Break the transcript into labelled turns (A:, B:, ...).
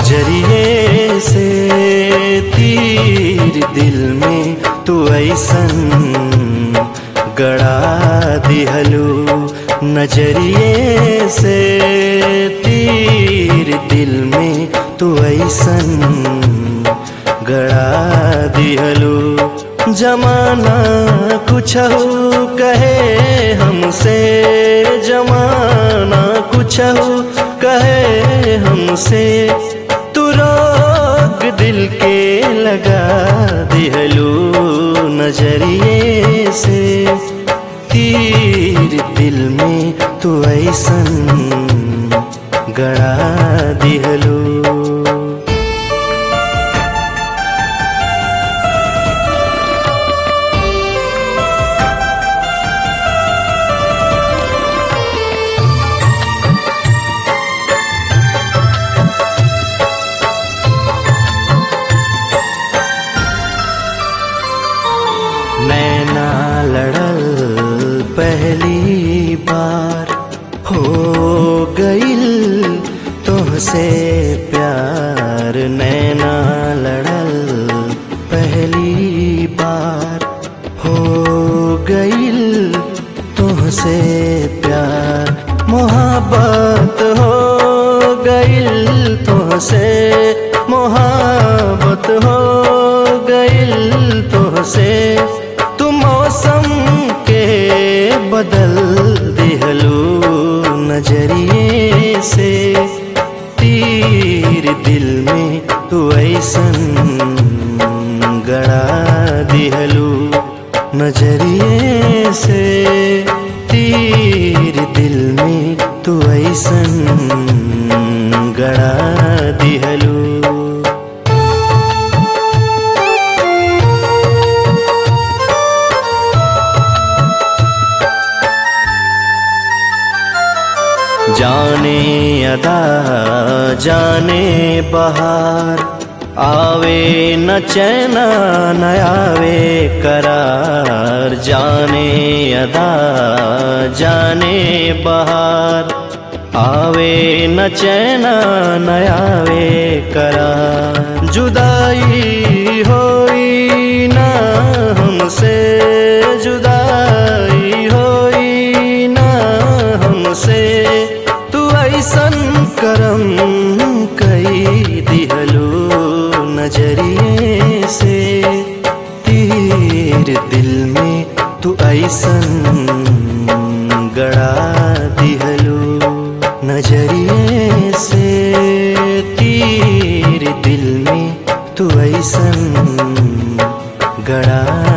A: नजरिए से तीर दिल में तू ऐसन गड़ा दिहलू नजरिए से तीर दिल में तू ऐसन गड़ा दिहलू जमाना कुछ कहे हमसे जमाना कुछ कहे हमसे तू रोक दिल के लगा दिहलू नजरिए से तीर दिल में तू ऐसन गड़ा दिहलू नैना लड़ल पहली बार हो गईल तुहसे प्यार नैना लड़ल पहली बार हो गईल तुहसे प्यार मोहब्बत हो गईल तुहसे मोहब्बत हो गईल तुहसे तू मौसम के बदल दिहलू नजरिए से तीर दिल में तू ऐसन गड़ा दिहलू नजरिए से तीर दिल में तू ऐसन गड़ा दिहलू जाने अदा जाने बहार आवे न चैना न आवे करार जाने अदा जाने बहार आवे न चैना न आवे करार जुदाई होई ना हमसे जुदाई होई ना हमसे तू ऐसन करम कई दिहलू नजरिए से तीर दिल में तू ऐसन गड़ा दिहलू नजरिए से तीर दिल में तू ऐसन गड़ा